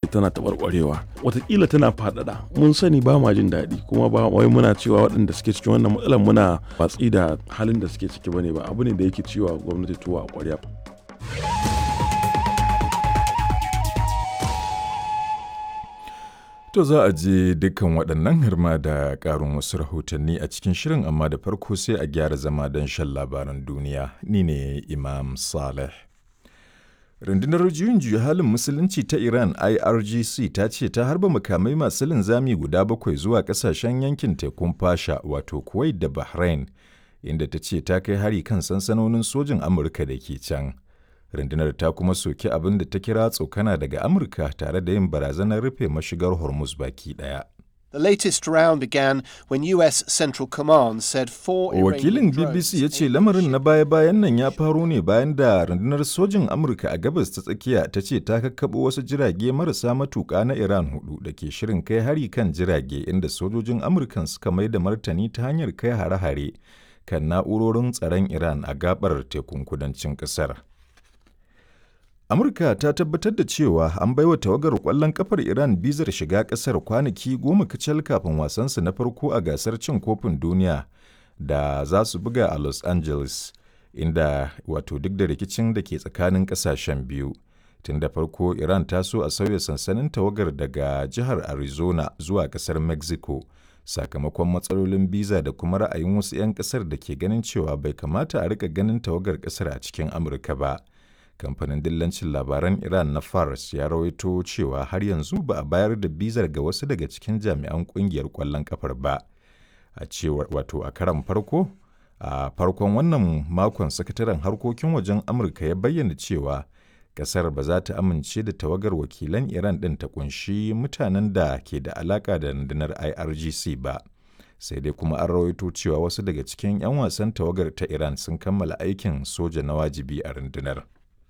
tana taɓarɓarewa watakila tana faɗaɗa mun sani ba ma jin daɗi kuma ba wai muna cewa waɗanda suke cikin wannan matsalar muna watsi da halin da suke ciki bane ba abu ne da yake ciwa gwamnati tuwa a ƙwarya To za a je dukkan waɗannan hirma da ƙarin wasu rahotanni a cikin shirin amma da farko sai a gyara zama don shan labaran duniya. Ni ne Imam Saleh. Rundunar juyin juya halin musulunci ta Iran IRGC ta ce ta harba makamai masu linzami guda bakwai zuwa ƙasashen yankin tekun fasha wato Kuwait da Bahrain inda ta ce ta kai hari kan sansanonin sojin Amurka da ke can. rundunar ta kuma soki abin da ta kira tsokana daga amurka tare da yin barazanar rufe mashigar hormuz baki daya The latest round began when US Central Command said four Wakilin BBC ya ce lamarin na baya-bayan nan ya faro ne bayan da rundunar sojin Amurka a gabas ta tsakiya ta ce ta kakkaɓo wasu jirage marasa matuƙa na Iran hudu da ke shirin kai hari kan jirage inda sojojin Amurkan suka mai da martani ta hanyar kai hare-hare kan na'urorin tsaron Iran a gabar tekun kudancin ƙasar. Amurka ta tabbatar da cewa an baiwa tawagar ƙwallon kafar Iran bizar shiga ƙasar kwanaki goma kacal kafin wasansu na farko a gasar cin kofin duniya da za su buga a Los Angeles, inda wato duk da rikicin da ke tsakanin ƙasashen biyu. Tun da farko Iran ta so a sauya sansanin tawagar daga jihar Arizona zuwa ƙasar Mexico. Sakamakon matsalolin biza da kuma ra'ayin wasu 'yan ƙasar da ke ganin cewa bai kamata a rika ganin tawagar ƙasar a cikin Amurka ba. kamfanin dillancin labaran iran na fars ya rawaito cewa har yanzu ba a bayar da bizar ga wasu daga cikin jami'an kungiyar kwallon kafar ba a cewar wato a karan farko a farkon wannan makon sakataren harkokin wajen amurka ya bayyana cewa kasar ba za ta amince da tawagar wakilan iran din ta kunshi mutanen da ke da alaka da rundunar irgc ba sai dai kuma an rawaito cewa wasu daga cikin 'yan wasan tawagar ta iran sun kammala aikin soja na wajibi a rundunar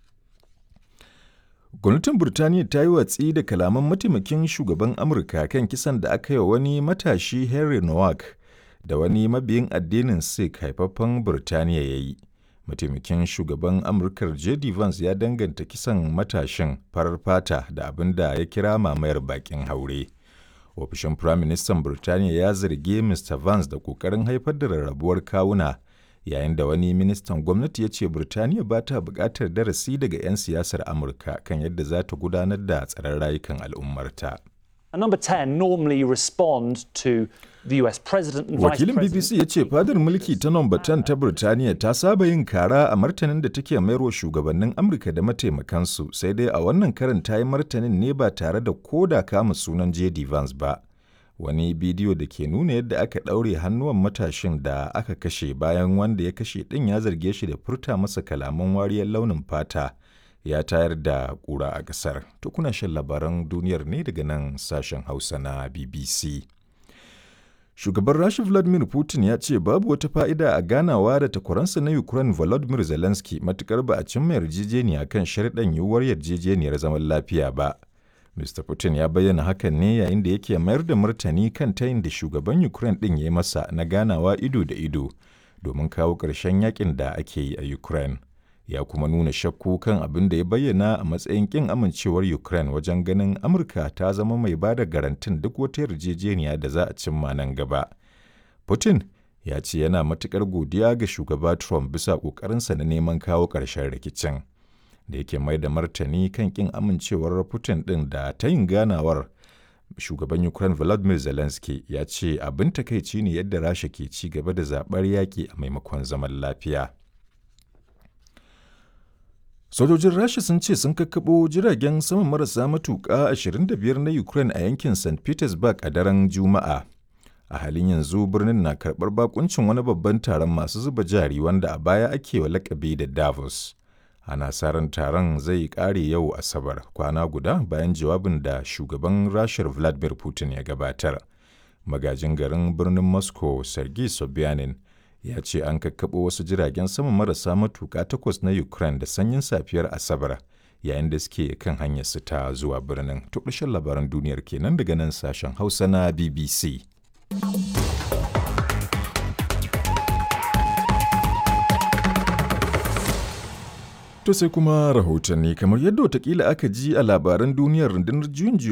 Gwamnatin Burtaniya ta yi watsi da kalaman mataimakin shugaban Amurka kan kisan da aka yi wa wani matashi Henry Nowak da wani mabiyin addinin Sikh haifaffen Burtaniya ya yi. Mataimakin shugaban Amurkar J.D. Vance ya danganta kisan matashin farar fata da abin da ya kira mamayar bakin haure. Ofishin Firaministan Burtaniya ya zargi Mr. Vance da ƙoƙarin haifar da rarrabuwar kawuna. yayin da wani ministan gwamnati ya ce Birtaniya ba ta buƙatar darasi daga 'yan siyasar Amurka kan yadda za ta gudanar da tsaron rayukan al'ummarta. number 10 normally respond to the US president and Wakilin vice BBC ya ce fadar mulki ta nomba 10 ta Birtaniya ta saba yin kara a martanin da take mayarwa shugabannin Amurka da mataimakansu sai dai a wannan karin ta yi martanin ne ba tare da koda kama sunan J.D. Vance ba. wani bidiyo da ke nuna yadda aka ɗaure hannuwan matashin da aka kashe bayan wanda ya kashe ɗin ya zarge shi da furta masa kalaman wariyar launin fata ya tayar da ƙura a ƙasar. To kuna shan labaran duniyar ne daga nan sashen Hausa na BBC. Shugaban Rasha Vladimir Putin ya ce babu wata fa'ida a ganawa da takwaransa na Ukraine Volodymyr Zelensky matukar ba a cimma yarjejeniya kan sharɗan yiwuwar yarjejeniyar zaman lafiya ba. Mr. Putin ya bayyana hakan ne yayin da yake mayar da martani kan tayin da shugaban Ukraine ɗin ya yi masa na ganawa ido da ido domin kawo ƙarshen yakin da ake yi a Ukraine. Ya kuma nuna shakku kan abin da ya bayyana a matsayin ƙin amincewar Ukraine wajen ganin Amurka ta zama mai ba da garantin duk wata yarjejeniya da za a cimma nan gaba. Putin ya ce yana matuƙar godiya ga shugaba Trump bisa ƙoƙarinsa na neman kawo ƙarshen rikicin. da yake mai da martani kan kin amincewar Putin ɗin da ta yin ganawar shugaban Ukraine Volodymyr Zelensky ya ce abin takaici ne yadda Rasha ke ci gaba da zaɓar yaƙi a maimakon zaman lafiya. Sojojin Rasha sun ce sun kakkaɓo jiragen sama marasa matuƙa 25 na Ukraine a yankin St. Petersburg a daren Juma'a. A halin yanzu birnin na karɓar bakuncin wani babban taron masu zuba jari wanda a baya ake wa lakabi da Davos. ana sa ran taron zai kare yau asabar kwana guda bayan jawabin da shugaban rashar vladimir putin ya gabatar magajin garin birnin moscow sergei sobyanin ya ce an kakkaɓo wasu jiragen sama marasa matuƙa takwas na ukraine da sanyin safiyar asabar yayin da suke kan hanyar su ta zuwa birnin to labaran duniyar kenan daga nan sashen hausa na bbc To sai kuma rahotanni kamar yadda watakila aka ji a labaran duniyar rundunar juyin